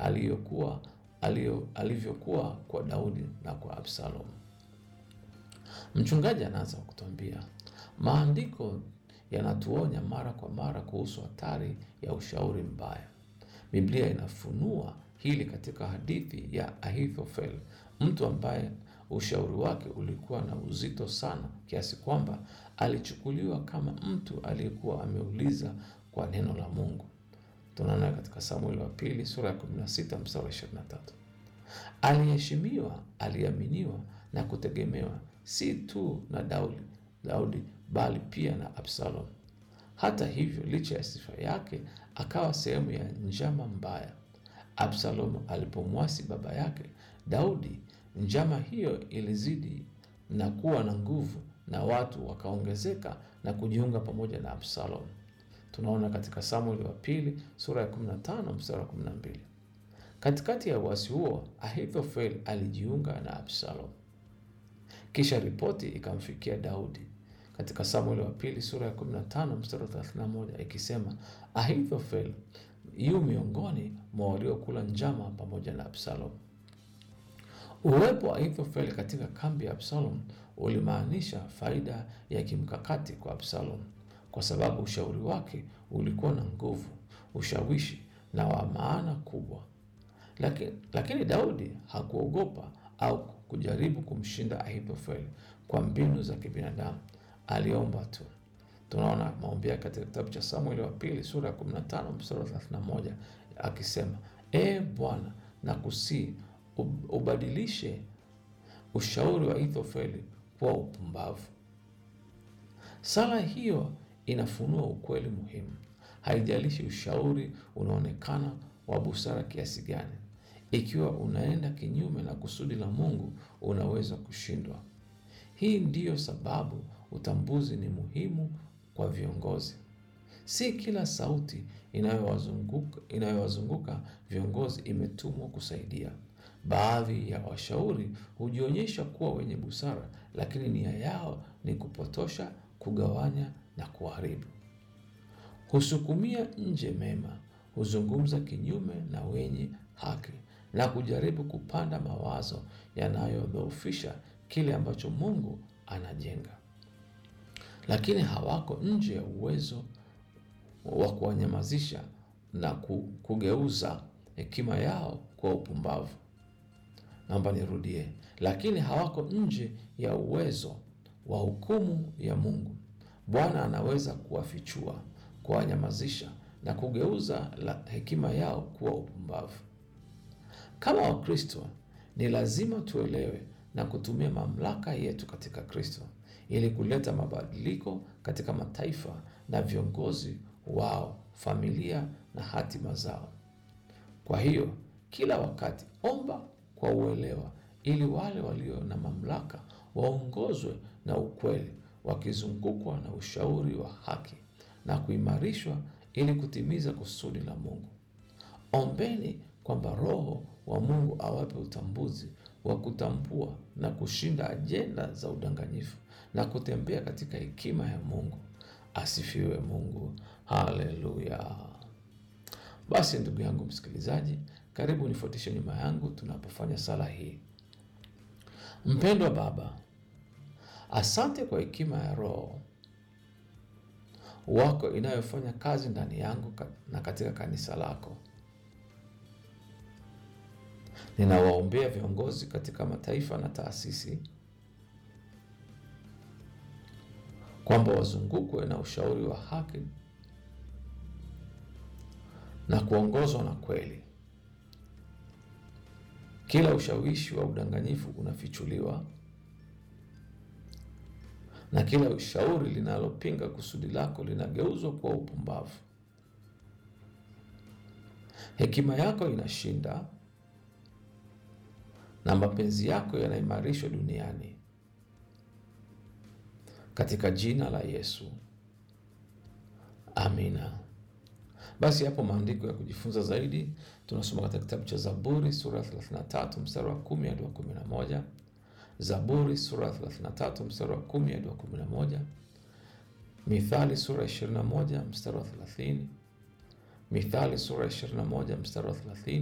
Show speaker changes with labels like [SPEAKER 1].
[SPEAKER 1] aliyokuwa aliyo, alivyokuwa kwa Daudi na kwa Absalom. Mchungaji anaanza kutuambia maandiko yanatuonya mara kwa mara kuhusu hatari ya ushauri mbaya. Biblia inafunua hili katika hadithi ya Ahithofel, mtu ambaye ushauri wake ulikuwa na uzito sana kiasi kwamba alichukuliwa kama mtu aliyekuwa ameuliza kwa neno la Mungu. Tunaona katika Samueli wa pili sura ya 16 mstari wa 23. Aliheshimiwa, aliaminiwa na kutegemewa si tu na Daudi, Daudi bali pia na Absalom. Hata hivyo, licha ya sifa yake, akawa sehemu ya njama mbaya. Absalom alipomwasi baba yake Daudi, njama hiyo ilizidi na kuwa na nguvu, na watu wakaongezeka na kujiunga pamoja na Absalom. Tunaona katika Samueli wa pili sura ya 15 mstari wa 12. Katikati ya uasi huo, Ahithofel alijiunga na Absalom. Kisha ripoti ikamfikia Daudi katika Samueli wa pili sura ya 15 mstari wa 31 ikisema, Ahithofel yu miongoni mwa waliokula njama pamoja na Absalom. Uwepo wa Ahithofel katika kambi ya Absalom ulimaanisha faida ya kimkakati kwa Absalom, kwa sababu ushauri wake ulikuwa na nguvu, ushawishi na wa maana kubwa. Lakini, lakini Daudi hakuogopa au kujaribu kumshinda Ahithofel kwa mbinu za kibinadamu. Aliomba tu. Tunaona maombi yake katika kitabu cha Samueli wa pili sura ya 15 mstari wa 31 akisema, E Bwana, nakusii ubadilishe ushauri wa Ahithofeli kuwa upumbavu. Sala hiyo inafunua ukweli muhimu. Haijalishi ushauri unaonekana wa busara kiasi gani, ikiwa unaenda kinyume na kusudi la Mungu, unaweza kushindwa. Hii ndiyo sababu utambuzi ni muhimu kwa viongozi. Si kila sauti inayowazunguka inayowazunguka viongozi imetumwa kusaidia. Baadhi ya washauri hujionyesha kuwa wenye busara, lakini nia yao ni kupotosha, kugawanya na kuharibu. Husukumia nje mema, huzungumza kinyume na wenye haki na kujaribu kupanda mawazo yanayodhoofisha kile ambacho Mungu anajenga, lakini hawako nje ya uwezo wa kuwanyamazisha na kugeuza hekima yao kwa upumbavu. Naomba nirudie, lakini hawako nje ya uwezo wa hukumu ya Mungu. Bwana anaweza kuwafichua, kuwanyamazisha na kugeuza la hekima yao kuwa upumbavu. Kama Wakristo ni lazima tuelewe na kutumia mamlaka yetu katika Kristo ili kuleta mabadiliko katika mataifa na viongozi wao, familia na hatima zao. Kwa hiyo kila wakati omba kwa uelewa, ili wale walio na mamlaka waongozwe na ukweli, wakizungukwa na ushauri wa haki na kuimarishwa ili kutimiza kusudi la Mungu. Ombeni kwamba Roho wa Mungu awape utambuzi wa kutambua na kushinda ajenda za udanganyifu na kutembea katika hekima ya Mungu. Asifiwe Mungu. Haleluya. Basi ndugu yangu msikilizaji, karibu nifuatishe nyuma yangu tunapofanya sala hii. Mpendwa Baba, asante kwa hekima ya Roho wako inayofanya kazi ndani yangu na katika kanisa lako. Ninawaombea viongozi katika mataifa na taasisi kwamba wazungukwe na ushauri wa haki na kuongozwa na kweli. Kila ushawishi wa udanganyifu unafichuliwa na kila ushauri linalopinga kusudi lako linageuzwa kuwa upumbavu. Hekima yako inashinda na mapenzi yako yanaimarishwa duniani katika jina la Yesu, amina. Basi hapo maandiko ya kujifunza zaidi tunasoma katika kitabu cha Zaburi sura ya 33 mstari wa 10 hadi wa 11. Zaburi sura ya 33 mstari wa 10 hadi wa 11. Mithali sura ya 21 mstari wa 30. Mithali sura ya 21 mstari wa 30.